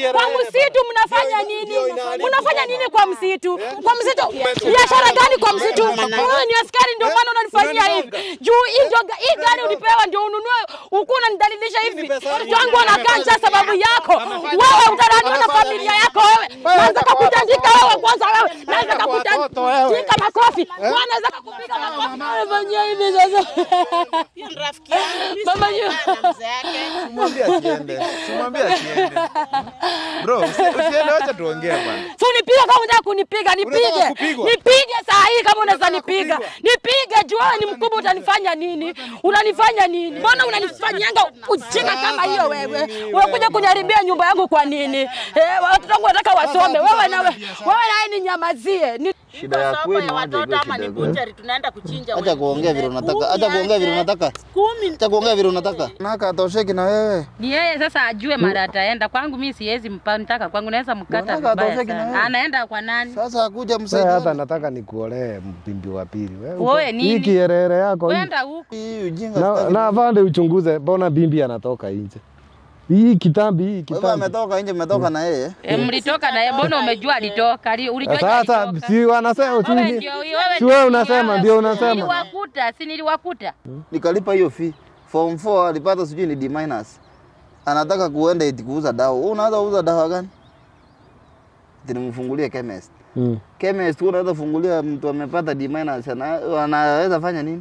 kielele Kwa bana. msitu mnafanya Ndio- nini? ndio inaharibu Mnafanya boma. nini kwa msitu? Kwa msitu Umetupa. biashara gani kwa msitu? Umetupa. Wewe ni askari ndio maana unanifanyia hivi. Unanigonga. Juu hii ndio hii gari ulipewa ndio ununue huku unanidalilisha Hii hivi. ni pesa yangu. Watoto wangu wanakaa njaa sababu yako. Amefanya- Wewe utalaaniwa na amefanya familia nini? yako wewe. Naweza kwa kukutandika watoto. wewe kwanza wewe. Naweza kwa watoto wewe. kukutandika makofi. Wewe naweza kukupiga makofi. Unafanyia hivi sasa. Hiyo ni rafiki yangu. Mimi Mama sina yu- ubaya na mzee yake. Simwambie asiende. Simwambie asiende. Bro, usi- usiende wacha tuongee bwana. Si unipige kama unataka kunipiga, nipige. Unataka kupigwa? Nipige saa hii kama unaweza Unataka nipiga. kupigwa? Nipige juu wewe ni mkubwa utanifanya nini? Unanifanya nini? Mbona unanifanyanga ujinga kama hiyo wewe? Unakuja kuniharibia nyumba yangu kwa nini? Eh, watoto wangu wanataka wasome. Wewe na wewe naye ninyamazie. Ni Shida ya Soko kwenu ya waje watoto ikuwe ama shida ni kwenu. butchery tunaenda kuchinja Acha wengine. kuongea vile unataka. Kumi Acha kuongea vile aje. unataka. Kumi. Acha kuongea vile unataka. Naka atosheki na wewe. Ni yeye sasa ajue mara ataenda kwangu. Mimi siwezi mpa nitaka kwangu, naweza mkata Unataka vibaya atosheke na sana. wewe? Anaenda kwa nani? Sasa akuja Wewe hata msaidia. nataka nikuolee mpimbi wa pili. Wewe uko- Wewe nini? Hii kierere yako hii. Kwenda huku. Hii ujinga. Na, sitaki. na afande uchunguze, mbona bimbi anatoka nje? Hii kitambi hii Wewe kitambi. ametoka nje, umetoka na yeye. E, mlitoka naye, mbona umejua alitoka? Ali- Ulijua Sasa alitoka? si wanasema Wewe si ndio wewe si ndio wewe unasema wewe. ndio unasema. Niliwakuta, si niliwakuta. Nikalipa hiyo fee. Form 4 alipata sijui ni D minus. Anataka kuenda eti kuuza dawa. Wewe unaweza kuuza dawa gani? Eti nimfungulie chemist. Mm. Chemist wewe unaweza fungulia mtu amepata D minus ana- anaweza fanya nini?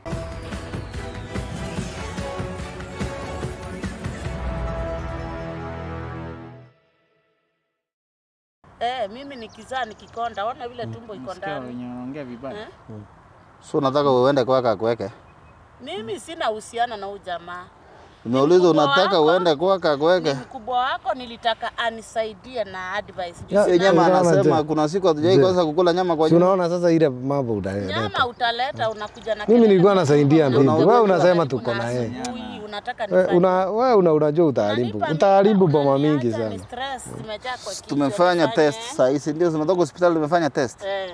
Eh, mimi nikizaa nikikonda, ona vile tumbo iko ndani. Wanaongea vibaya. Eh? So unataka uende kwake akuweke. Mimi sina uhusiano na huyu jamaa. Nimeuliza mkubwa unataka wako? uende kwake Ni akuweke. mkubwa wako, nilitaka anisaidie na advice. Juu Ya, sina- Yeye nyama Unaona anasema je? kuna siku hatujai Je? kosa kukula nyama kwa Si nyumba. unaona sasa ile mambo utaenda. nyama utaleta, unakuja na Mimi kelele nilikuwa na nasaidia mambo. mbimbi. Unauliza Wewe kila unasema Karibu tuko na na yeye. asubuhi, unataka Wewe nifanye una wewe una unajua utaharibu. Unanipa Utaharibu nini? boma mingi Unaniacha sana. ni stress zimejaa kwa kichwa, Tumefanya nifanye. test saa hii, si ndio? Tumetoka hospitali tumefanya test. Eh.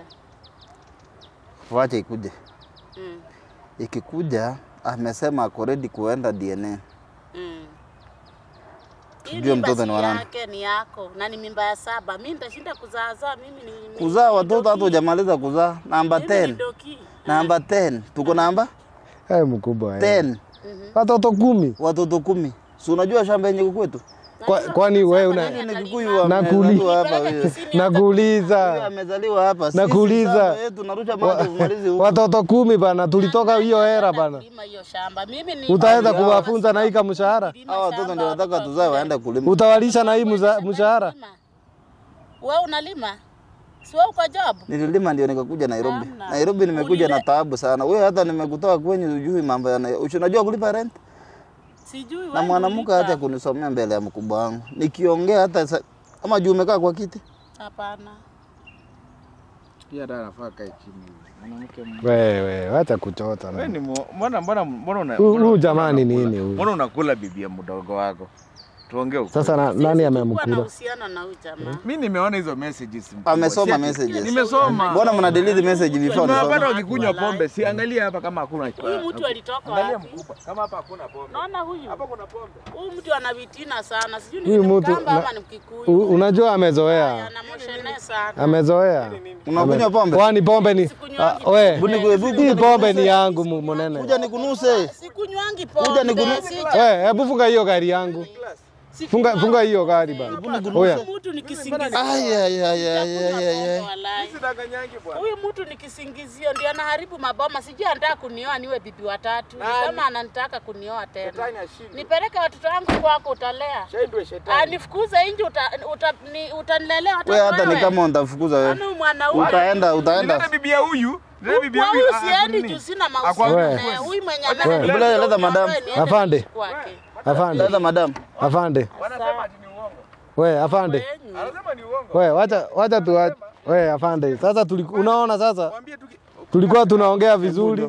Wacha ikuje. Mm. Ikikuja amesema ako ready kuenda DNA. Mm. Hii Tujue mimba mtoto si ni wa nani. yake ni yako na ni mimba ya saba. Mimi nitashinda kuzaazaa mimi ni mimi Kuzaa ni watoto doki. hata hujamaliza kuzaa. Namba Mimi ni 10. doki. Namba 10. Tuko namba Eh, mkubwa. eh. 10. Watoto kumi. Watoto kumi. Si unajua shamba yenye kukwetu? Kwa- Kwani wewe una Ni Kikuyu wa- Nakuli- amezaliwa hapa Nipeleke huyo. Kisini hata Huyo nakuuliza amezaliwa hapa. Sisi Nakuuliza. shamba yetu narusha maji umalize huko. watoto kumi bana, tulitoka hiyo hera bana. kulima hiyo shamba. Mimi ni Utaenda kuwafunza na hii kamshahara, Hao watoto ndio nataka tuzae waende kulima. utawalisha na hii mza- mshahara. Wewe unalima? Si wewe uko job? Nililima ndio nikakuja Nairobi. Hamna. Nairobi nimekuja na Ulile- taabu sana. Wewe hata nimekutoa kwenye ujui mambo ya Nairobi. Unajua kulipa rent? Sijui Na wewe mwanamke ulipa. hata kunisomea mbele ya mkubwa wangu. Nikiongea hata sa... ama juu umekaa kwa kiti. Hapana. Pia hata anafaa kae chini. Mwanamke m- Wewe wacha kuchota. Wewe na. ni mu- mbona mbona mbona una Huyu- mbona- huyu mbona jamani unakula- nini huyu? Mbona unakula bibi ya mdogo wako? Tuongee ukweli. Sasa na, nani Kuwa na amemkula? uhusiano na huyu jamaa. Mimi nimeona hizo messages. mkubwa. Amesoma Si ati- messages. Nimesoma. Mbona mna delete message before Nimewapata nisome? wakikunywa pombe. Si angalia hapa kama hakuna. Huyu mtu alitoka Angalia wapi? mkubwa. Kama hapa hakuna pombe. Naona huyu. Hapa kuna pombe. Huyu mtu ana vitina sana. Sijui Huyu ni mtu Mkamba na- ama ni Mkikuyu. U- Unajua amezoea, Anamoshene sana. amezoea. Unakunywa pombe? Kwani pombe ni Sikunywangi Ah, we, Buni kwe- bu- hii pombe ni yangu mu- munene. Kuja nikunuse. Sikunywangi Kuja pombe. nikunu- si- We, hebu funga hiyo gari yangu. Funga funga hiyo gari bana. Oya. Huyu mtu ni kisingizio. Ay ay ay ay ay ay. ay. Walai. Sidanganyangi bwana. Huyu mtu ni kisingizio, ndio anaharibu maboma. Sijui anataka kunioa niwe bibi watatu, Ni kama ananitaka kunioa tena. Shetani ashindwe. Nipeleke watoto wangu kwako, utalea. Shaindwe shetani. Ah, nifukuze nje, uta, uta, ni, utanilelea watoto Wewe hata ni wewe? kama utafukuza wewe. Yaani huyu mwanaume Utaenda utaenda. Nileta bibi ya huyu. Nileta bibi ya kwa huyu. huyu ah, siendi nini? juu sina Akwa- mahusiano Wewe. naye. Huyu mwenye Wewe. amenileta Bila leta madam. niende Afande. kwake. Afande, Leta madam. afande. Wanasema ati ni uongo. We, afande. Wenyu. Anasema ni uongo. We, wacha wacha tu we, afande. Sasa tuli, unaona sasa Mwambie tu ki- tulikuwa tunaongea vizuri.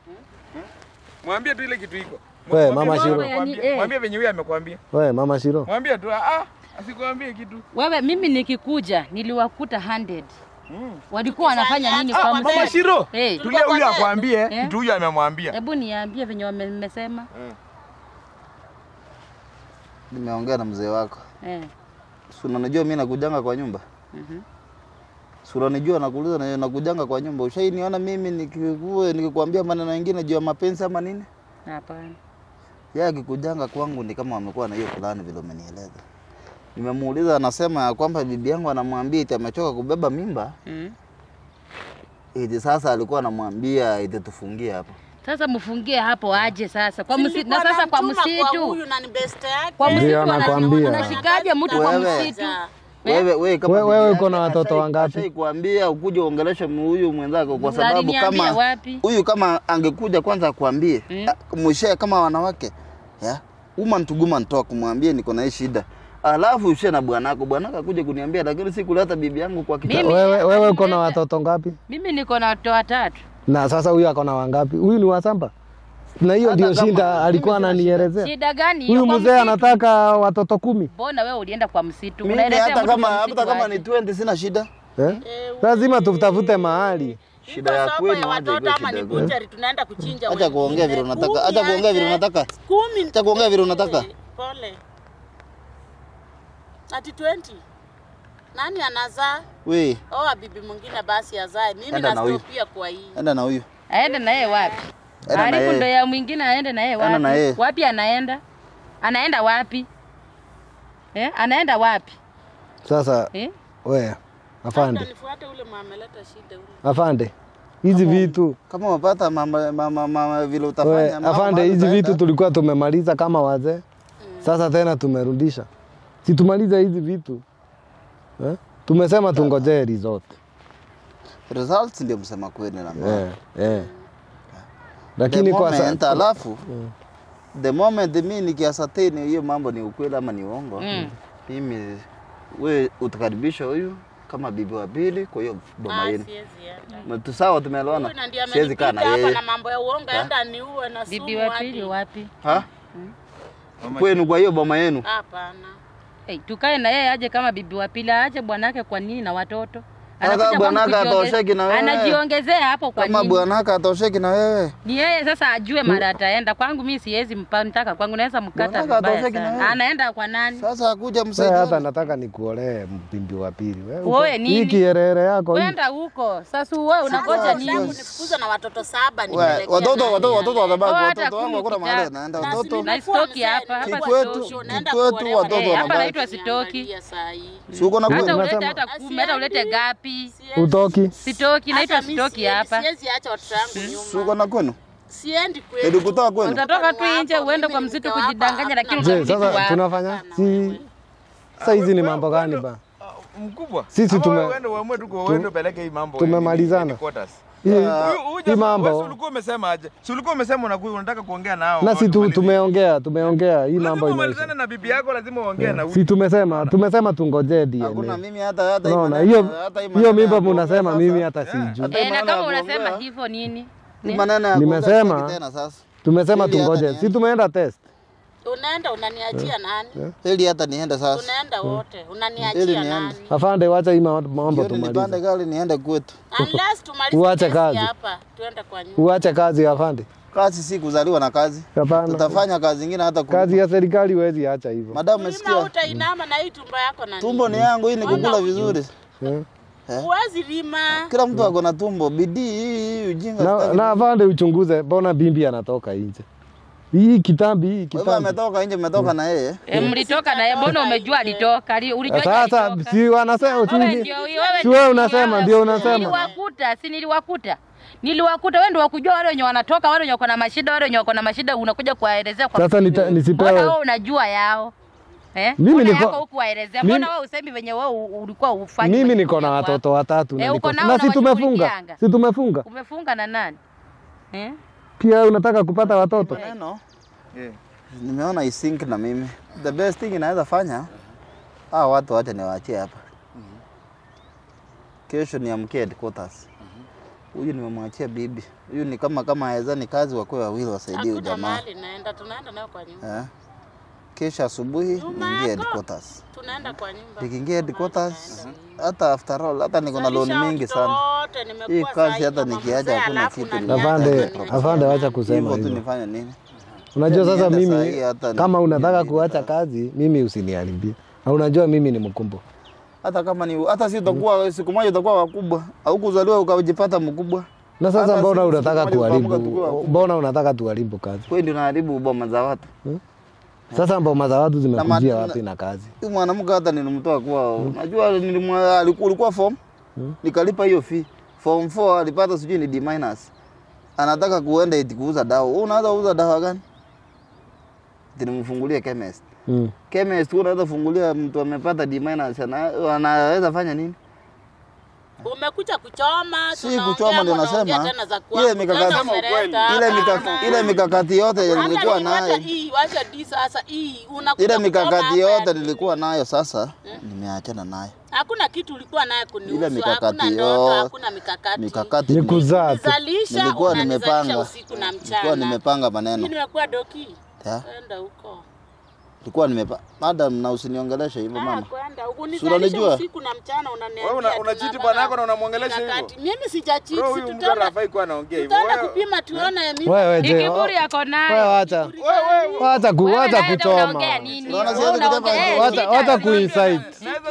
Mwambie tu ile kitu iko. We, Mwambie Mama venye Shiro. amekwambia. Eh. Mwambie venye huyu amekwambia. We, mama Shiro. Mwambie tu ah, asikwambie kitu. Wewe, mimi nikikuja niliwakuta 100 walikuwa wanafanya nini kwa Mama mzee? Shiro. Eh, Tulia huyu akwambie Eh? kitu huyu amemwambia. hebu niambie venye wame- mmesema Nimeongea na mzee wako. eh. Si unanijua mimi nakujanga kwa nyumba? Si unanijua nakuuliza na nakujanga kwa nyumba. Ushainiona mimi nikikuwa nikikwambia maneno mengine juu ya mapenzi ama nini? Hapana. Yeye akikujanga kwangu ni kama amekuwa na hiyo fulani vile umenieleza. Nimemuuliza anasema ya kwamba bibi yangu anamwambia eti amechoka kubeba mimba. Mm. Eti sasa alikuwa anamwambia eti tufungie hapo. Sasa mfungie hapo aje sasa kwa Si msitu, na nilikuwa sasa kwa namtuma msitu huyu na ni beste yake. kwa msitu Ndio wana- nakwambia. unashikaje mtu kwa Wewe. msitu? Wewe wewe kama We- bibi wewe yake uko na watoto ashai- wangapi? ashai kuambia ukuje uongeleshe huyu mwenzako kwa sababu Aliniambia kama wapi? huyu kama angekuja kwanza akwambie Mm. mm. mshe kama wanawake ya woman to woman talk kumwambie niko na hii shida alafu ushe na bwanako bwanako akuje kuniambia lakini si kuleta bibi yangu kwa kitanda Mimi- Wewe wewe uko na Alileta. watoto ngapi? Mimi niko na watoto watatu. Na sasa huyu ako na wangapi? Huyu ni wasamba. Na hiyo Hata ndio kama- shida alikuwa ananielezea. Shida gani Huyu hiyo kwa mzee msitu? anataka watoto kumi. Mbona wewe ulienda kwa msitu? mimi Unaelezea hata mtu kama kwa hata msitu kama aje? ni 20 sina shida Eh? Lazima tutafute mahali. shida ya Iko kwenu soko ya aje watoto iwe ama shida ni ya kwenu. butchery tunaenda kuchinja acha kuongea vile wengine. unataka Kumi acha kuongea vile aje. unataka Kumi. Acha kuongea vile unataka. Pole. Ati 20. Nani anazaa? we Oa bibi mwingine basi azae. Mimi Enda na huyu. nastopia kwa hii. enda na huyu Aende na yeye wapi? Enda na Haribu yeye. ndo ya mwingine aende na yeye Enda na yeye. wapi? Wapi anaenda? Anaenda wapi? Eh? Anaenda wapi? Sasa Eh? we afande, Nifuate ule mwameleta shida ule. afande. Hizi vitu kama umepata mama, mama, mama vile we, utafanya mama, afande, mahali hizi utaenda. vitu tulikuwa tumemaliza kama wazee. Sasa tena tumerudisha. Si tumalize hizi vitu. Eh? Tumesema tungojee result. results ndio msema kweli na mama. Eh, eh. the Lakini kwa moment, sasa alafu the moment mi nikiasatini hiyo mambo ni ukweli ama ni uongo Mm. mimi we utakaribisha huyu kama bibi wa pili kwa hiyo boma Ah, yenu siwezi enda. tu sawa tumeelewana Huyu na ndiye siwezi kaa amenipiga na hapa yeye na mambo ya uongo, enda niue na sumu Bibi wa hadi. pili wapi? ha kwenu kwa hiyo boma yenu Hapana. Hey, tukae na yeye aje kama bibi wa pili, aache bwanake kwa nini na watoto? Sasa Anakuja kwangu bwanake kujiongeze- atosheki na wewe. Anajiongezea hapo kwa kama nini? bwanaka atosheki na wewe Ni yeye sasa ajue mara ataenda. Kwangu mimi siwezi mpa nitaka kwangu naweza mkata Bwanaka vibaya atosheki na sana. wewe. Anaenda kwa nani? sasa akuja Sasa hata msaidia nataka nikuolee mpimbi wa pili. Wewe Uoe uko- nini? Hii kierere yako hii. Kwenda huko. Sasa wewe unangoja Sasa nini? Nifukuza na watoto saba We, nipelekea watoto nani watoto watoto yale? watabaki Oh, hata watoto wangu kumi hakuna mahali ukitaka. naenda Na si watoto Na nimekuwa stoki mzee, hapa, hapa nimekuwa Kikwetu- mtoto, naenda kikwetu kuolewa. watoto Eh, hapa wanabaki. naitwa sitoki. Niangalia saa hii. si uko na Hata kwenu ulete Unasema- hata kumi, hata ulete gapi? Siwezi- Utoki. Sitoki, naitwa hata mi sitoki siwezi- hapa. Siwezi acha watoto wangu si uko nyuma. na kwenu Siendi kwetu. Ili kutoka kwenu Utatoka tu Wako, nje uende mimi kwa ni msitu mke wako, kujidanganya, lakini hakuna Je, utarudi sasa wapi? tunafanya si sasa hizi ni mambo gani ba? mkubwa Sisi Ama tume- wewe uende uamue tu kwa uende upeleke hii mambo tumemalizana. in- in quarters. Hii Huyu- hii huyu jamaa, wewe si mambo ulikuwa umesema aje si ulikuwa umesema unakuwa unataka kuongea nao na au si tu, tumalize? tumeongea tumeongea hii Lazima mambo umalizane imeisha. na bibi yako lazima uongee na huyu Si tumesema tumesema tungojee hakuna DNA. mimi hata hata hii Unaona maneno- hiyo hata hii hiyo maneno mimba ya kuongea mnasema sasa. mimi hata sijui. Hata hii Eh, na maneno ya kama unasema kuongea, hivyo nini? hii maneno ya kuongea Nimesema. sitaki tena sasa Tumesema Ili hata tungoje. niende. Si tumeenda test. Unaenda unaniachia nani? ili hata niende sasa Tunaenda wote. Ili Unaniachia niende. nani? Afande wacha hii mambo mambo jioni nipande tumalize. gari niende kwetu Unless tumalize Uache kesi kazi. hapa, tuende kwa nyumba. Uache kazi afande. kazi si kuzaliwa na kazi Hapana. tutafanya kazi zingine hata ku- Kazi ya serikali huwezi acha hivyo. madam Mlima umesikia utainama na hii tumbo yako na tumbo ni yangu hii ni Ona kukula huyu. vizuri Eh. Huwezi lima. kila mtu ako na tumbo bidii hii hii ujinga Na, sitaki. na afande uchunguze, mbona bimbi anatoka nje? Hii kitambi hii Kwa hivyo kitambi. ametoka nje mmetoka na yeye Eh, mlitoka naye, mbona umejua alitoka? Ali- Ulijua Sasa alitoka? si wanasema Wewe si ndio- wewe si wewe ndio- unasema ndio unasema. Niliwakuta, si niliwakuta. Niliwakuta wewe ndio wakujua wale wenye wanatoka, wale wenye wako na mashida, wale wenye wako na mashida unakuja kuwaelezea kwa Sasa nita- nisipewe- Mbona wewe unajua yao? Eh? Mimi Mbona niko- yako huku waelezea? mimi- Mbona wewe usemi venye wewe u- ulikuwa ufanye? Mimi majukumu niko na yako watoto watatu Eh, na uko niko nao na na si tumefunga. washughulikianga? Si tumefunga. Umefunga na nani? Eh? Pia unataka kupata watoto. neno Yeah. nimeona isink na mimi the best thing inaweza fanya hawa watu wacha niwaachie hapa kesho niamkie headquarters huyu nimemwachia bibi huyu ni kama kama aweza ni kazi wakuwe wawili wasaidie huyu Hakuna jamaa mahali naenda, tunaenda nayo kwa nyumba. eh? kesho asubuhi Nyuma niingie yako. headquarters Tunaenda kwa nyumba. nikiingia headquarters hata after all hata niko na loan mingi sana hii kazi hata nikiacha hakuna kitu Afande, afande wacha kusema hivyo tu hivyo. nifanye nini Unajua sasa Niende saa hii mimi hata kama ni- unataka ni- kuacha kazi, mimi usiniharibie. Na unajua mimi ni mkubwa. Hata kama ni hata si utakuwa siku moja utakuwa wakubwa au kuzaliwa ukajipata mkubwa. Na sasa Hata mbona sisi unataka siku moja tutaamka kuharibu? tukiwa wakubwa. Mbona unataka tuharibu kazi? Wewe ndio unaharibu boma za watu. Sasa mboma za watu zimekujia ma- wapi na kazi? Huyu mwanamke hata nilimtoa kwao. Unajua nilimwa alikuwa ulikuwa form. Nikalipa hiyo fee. Form 4 alipata sijui ni D minus. Anataka kuenda eti kuuza dawa. Wewe unaweza kuuza dawa gani? Eti nimfungulie chemist. Mm. Chemist wewe unaweza fungulia mtu amepata D minus ana- anaweza fanya nini? Umekuja kuchoma, Si tunaongea, kuchoma ndio mnaongea nasema. tena za Ile kwangu. mikakati Tena umeleta ile hapa. mikakati ile mikakati yote Hata nilikuwa ni- wacha nayo. hii, wacha di sasa hii. Unakuja Ile kuchoma mikakati hapa yote ya- nilikuwa nayo sasa nimeachana nayo. Hakuna kitu ulikuwa naye kunihusu, Ile mikakati hakuna ndoto, yote. hakuna mikakati. Mikakati Ni kuzaa tu. Nizalisha, nilikuwa unanizalisha nimepanga. usiku na Nilikuwa mchana. nimepanga Mimi maneno. nimekuwa doki. Ya. Enda huko. Nilikuwa nimepanga. Madam na usiniongeleshe hivyo Ah, mama. kwenda huko. unanijua? Unanijua usiku na mchana unaniambia. Wewe una- unachiti tunapanga bwana yako na unamwongelesha hivyo? mikakati. Mimi sijachiti, Bro, si huyu mtu tutaenda anafai kuwa anaongea hivyo. tutaenda Wewe- kupima tuone mimi. Wewe Ni je, kiburi yako wewe nayo. wacha. Wacha ku Wewe wacha naye ndio kuchoma. unaongea nini? Unaona Wewe siwezi unaongea, kutaka- eh, Wacha shida. wacha kuinsight.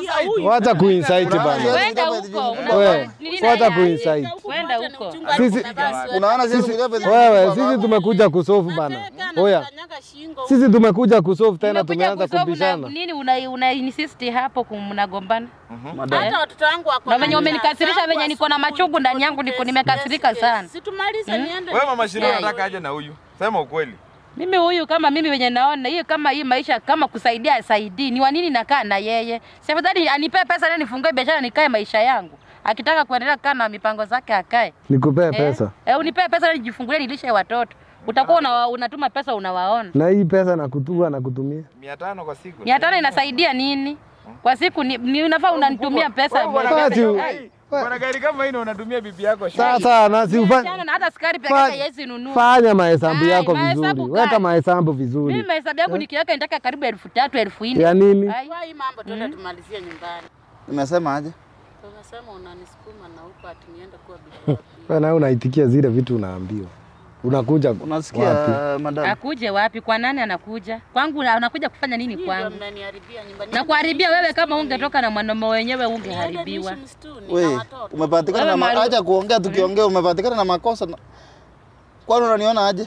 Wacha kuinsight bana. Kwenda huko. una- Wewe nini wacha naye? kuinsight. Kwenda huko. Sisi- Unaona sisi Wewe sisi tumekuja kusolve bana. Oya. Sisi tumekuja kusolve tena Umekuja tumeanza kusolve una- kubishana. Nini una una insist hapo kum- mnagombana? madam. Hata watoto wangu wako Na venye na umenikasirisha zangu venye niko na asubuhi, machungu ndani yangu niko nimekasirika sana. Situmalize niende. Wewe mama Shiro Yeah. unataka aje na huyu? Sema ukweli. Mimi huyu kama mimi venye naona hiyo kama hii maisha kama kusaidia asaidii, ni wa nini nakaa na yeye? Si afadhali anipe pesa na nifungue biashara nikae maisha yangu. Akitaka kuendelea kukaa na mipango zake akae. Nikupee Eh? pesa. Eh, unipe pesa na nijifungulie nilishe watoto. Utakuwa una, unatuma pesa unawaona. Na hii pesa nakutua na kutumia. 500 kwa siku. Mia tano inasaidia nini? Kwa siku ni, ni unafaa unanitumia pesa. Wewe bwana Basi, gari- u- Hey, bwana gari kama hii na unatumia bibi yako shule. Sasa na si Mia ufanye tano na hata sukari peke Fa- yake yesi nunua. fanya mahesabu Ai, yako mahesabu vizuri. Weka gani? mahesabu Mimi vizuri. mahesabu yangu nikiweka nitaka karibu elfu tatu elfu nne. Ya nini? Ai, Kwa hii mambo tuende tumalizie nyumbani. Nimesema aje? Tukasema unanisukuma na huko ati niende kuwa bibi wako. Wewe nawe unaitikia zile vitu unaambiwa. Unakuja Unasikia wapi? madam? Akuje wapi? Kwa nani anakuja? Kwangu na- anakuja kufanya nini Ndio kwangu? mnaniharibia nyumbani. Na kuharibia wewe kama ungetoka na mwanaume wenyewe ungeharibiwa. Niishi msituni na We, watoto. umepatikana Wewe na ma- Maru- acha kuongea tukiongea umepatikana na makosa. na- Kwani unaniona aje?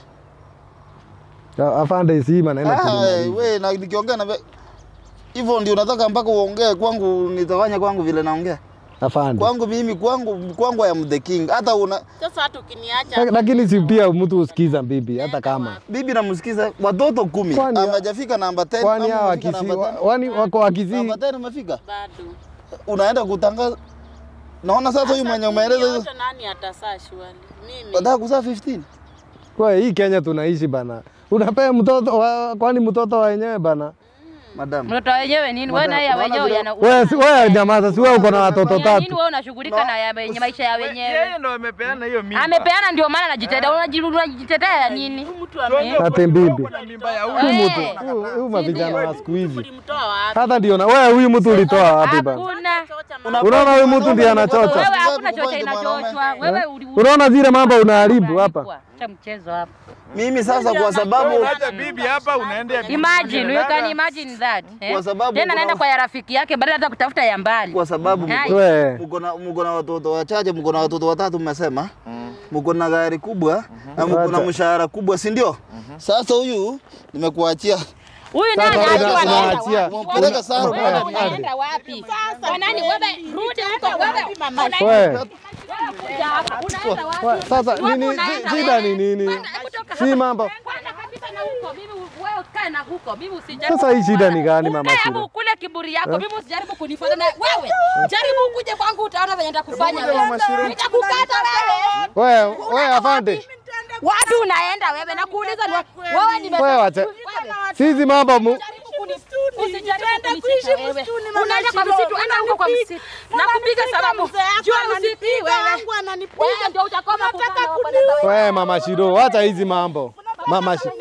Ya, Afande si maneno Ah, tu. we na nikiongea na ve- hivyo ndio unataka mpaka uongee kwangu nitafanya kwangu vile naongea. Afande. Kwangu mimi kwangu kwangu I am the king. Hata una Sasa hata ukiniacha Lak- Lakini si pia mtu usikiza bibi hata kama. bibi namsikiza watoto kumi. Kwani- Hawajafika namba 10. Kwani ama hawa umefika wakisi namba wa- 10? wani wako wakisi Namba 10 umefika? bado. Unaenda kutangaza Naona sasa huyu mwenye umeeleza hizo yote nani atasaa shwali? Mimi. Wataka kuzaa 15? kwa hii Kenya tunaishi bana. Unapea mtoto wa, kwani mtoto wa wenyewe bana? Madam. Mtoto wenyewe nini? Wewe na ya Unaona wenyewe vile- yana Wewe si- wewe nyamaza, si wewe uko na watoto ya nini tatu. wewe unashughulika na ya wenye maisha ya wenyewe? Yeye ndo amepeana hiyo mimba. Amepeana ndio maana anajitetea. Unaji- Unajitetea ya nini? Mtu ame Ate mbibi. Na mimba ya huyu. Eh, Huyu huyu mavijana wa siku hizi. ulimtoa wapi? Hata ndio na wewe huyu mtu ulitoa wapi bana? Hakuna. Unaona huyu mtu ndiye anachocha. Wewe hakuna chochote inachochwa. Wewe uli- uli- Unaona zile mambo unaharibu hapa. unalipwa. Acha mchezo hapa. Mimi sasa kwa sababu Unaacha bibi hapa unaendea bibi Imagine, mwingine. you can Dada, imagine that. eh? Kwa sababu Tena kuna- naenda kwa ya rafiki yake badala hata kutafuta ya mbali. kwa sababu Hai. mko- Wewe mko na mko na watoto wachache, mko na watoto watatu mmesema. Mko na gari kubwa na mko na Wacha. mshahara kubwa, si ndio? Sasa huyu nimekuachia. Huyu Sasa nani una- anajua anaenda unaachia. wapi? Mpeleka Saro Wewe pale. unaenda wapi? Kwa nani wewe rudi huko wewe. wewe Unakuja hapa. Unaenda wapi? Wa- sasa Wapi nini unaenda shi- shida wewe? ni nini? Kwenda, kutoka Si hapa. mambo. Kwenda kabisa na huko. Mimi wewe kae na huko. Mimi usijaribu. Sasa hii shida ni gani mama Ukae Shida? hapo kule kiburi yako. Mimi usijaribu kunifuata na wewe. Jaribu ukuje kwangu utaona venye nitakufanya wewe. Nitakukata wewe. Wewe wewe afande. Wapi unaenda wewe? Nakuuliza ni wapi? wewe nime Wewe wacha. Sisi mambo mu Usijaribu kunishika wewe. Unaenda kwa msitu, enda huko kwa msitu. Nakupiga salamu. Jua usikii wewe. Wewe ndio utakoma kukana wewe mama Shiro, wacha hizi mambo. Mama Shiro.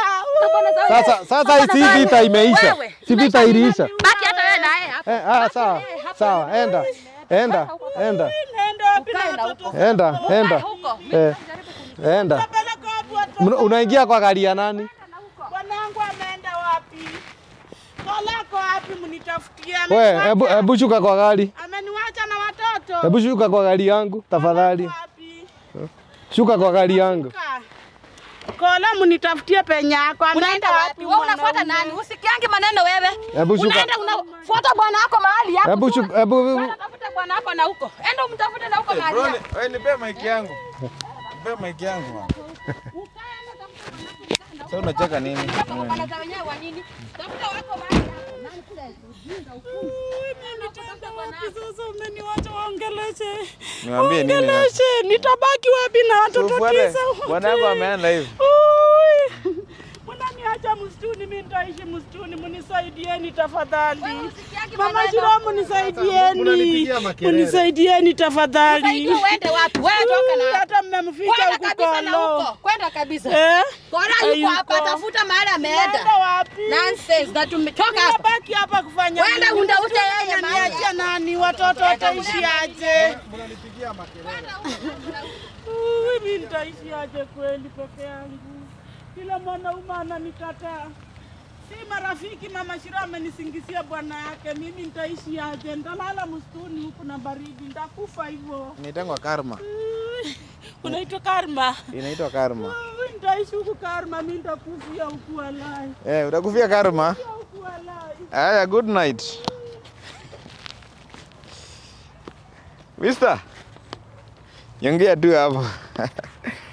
Sasa sasa hii si vita imeisha. Wewe. Si vita iliisha. Baki hata wewe naye hapa. Eh, ah, sawa. Sawa, enda. Enda. Enda. Ukae na huko. Enda, enda. Huko. Eh. Enda. Mna- Unaingia kwa gari ya nani? Bwanangu ameenda wapi? Kolako wapi? wapi mnitafutie? We, Ameniwacha- hebu hebu shuka kwa gari. Ameniwacha na watoto. Hebu shuka kwa gari yangu tafadhali. Wapi? Shuka kwa gari yangu. Ka. Kola mnitafutie penye yako. Unaenda Ameenda wapi? Wewe unafuata mwanaume? nani? Usikiangi maneno wewe. Hebu shuka. Unaenda unafuata bwana wako mahali hapo. Hebu shuka hebu Tafuta bwana wako na huko. Enda umtafute na huko mahali. Bro, hapo. ni- wewe nipe mic yangu. Nipe mic yangu bwana. Sasa unacheka nini? Wanata wenyewe wa nini? Tafuta wako mahali hapo. Nani kule ujinga huku. Nitaenda wapi sasa? Umeniwacha waongeleshe. Niwaambie nini? sasa? Waongeleshe. Nitabaki wapi na watoto Tufuate. tisa? Bwana yako ameenda hivi. Ui. Mnaniacha msituni, mimi nitaishi msituni, mnisaidieni tafadhali. Usikiangi Mama maneno. Shiro, mnisaidieni, Unanipigia makelele. mnisaidieni tafadhali. Usaidie uende wapi? Wewe toka Ui, na Hata mmemficha Kwenda huku kabisa na kolo. huko. Kwenda kabisa. Eh? Kora Hayuko. yuko hapa, tafuta mahali ameenda. Naenda wapi? Nonsense, na tumechoka hapa. Nimebaki hapa kufanya Wenda nini? undafute Msituni yeye mahali. mnaniachia nani? Watoto wataishi aje? Ui, mimi nitaishi aje kweli peke yangu? Kila mwanaume ananikataa. Si marafiki, mama Shiro amenisingizia bwana yake. Mimi nitaishi aje? Nitalala msituni huku na baridi, nitakufa hivyo. Inaitwa karma. Ui, Unaitwa karma. Inaitwa karma. Ui, Nitaishi huku karma, mimi nitakufia huku walai. Eh, utakufia karma. Huku walai. Haya, good night. Mister. Nyongea tu hapo.